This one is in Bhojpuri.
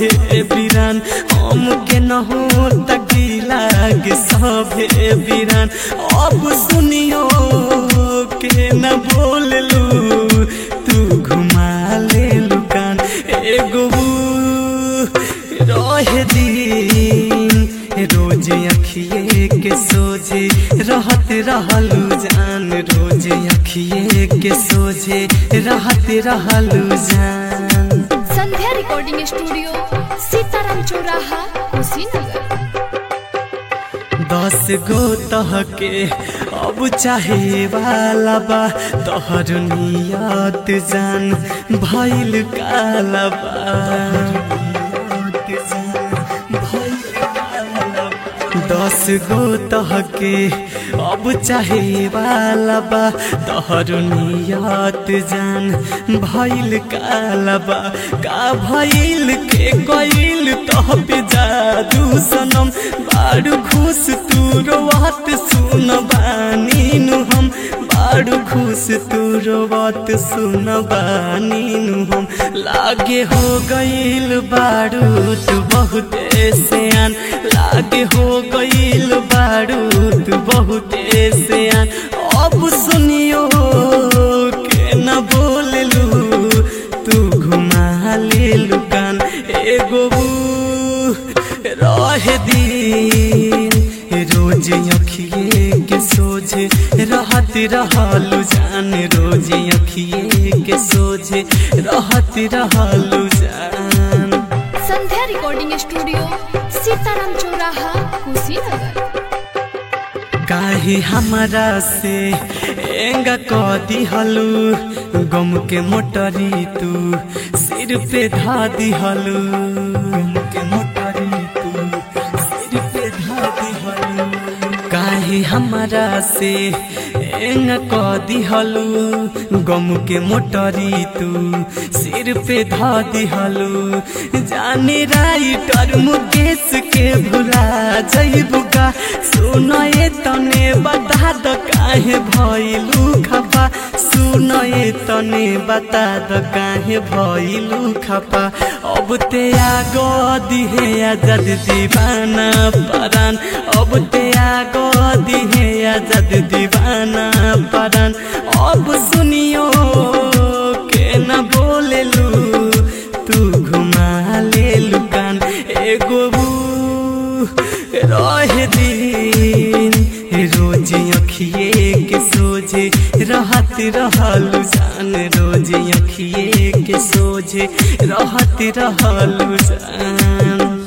सभे बिरान हम के न हो तकीला के सभे बिरान अब सुनियो के न बोललू तू घुमा ले लुकान एगो रह दिन रोज अखिए के सोझे रहत रहलू जान रोज अखिए के सोझे रहत रहलू जान संध्या रिकॉर्डिंग स्टूडियो सीताराम चौराहा कुशीनगर दस गो तह के अब चाहे वाला बा तोहर नियत जान भइल काला बा दस गो तह के अब चाहे वाला बा तोहर नियत जान भइल काला बा का भइल के गइल तह पे जादू सनम बारू खुश तू रोवत सुन बानी नु हम बारू खुश तू रोवत सुन बानी नु हम लागे हो गइल बारू तू बहुत सियान लागे हो गइल बारू तू बहुत सियान अब सुनियो के न बोललू तू घुमा ले लुकान एगो रह दिन रोज अखिए के सोझे रहत रहलू जान रोज अखिए के सोझे रहत रहलू जान संध्या रिकॉर्डिंग स्टूडियो सीताराम चौराहा कुशीनगर काहे हमरा से एंगा क दिहलू गम के मोटरी तू सिर पे धा दिहलू गम के मोटरी तू सिर पे धा दिहलू काहे हमरा से एंगा क दिहलू गम के मोटरी तू सिर पे धा दिहलू जाने राइटर मुकेश के भुला जइबू का सुनए तने बता द काहे भइलू खपा सुनए तने बता द काहे भइलू खपा अब ते आगो दिहे आजाद दीवाना परान अब ते आगो दिहे आजाद दीवाना परान अब सुनियो के न बोलेलू तू घुमा ले लुकान एगो रह दिन रोज अखिए के सोझे रहत रहलू जान रोज अखिए के सोझे रहत रहलू जान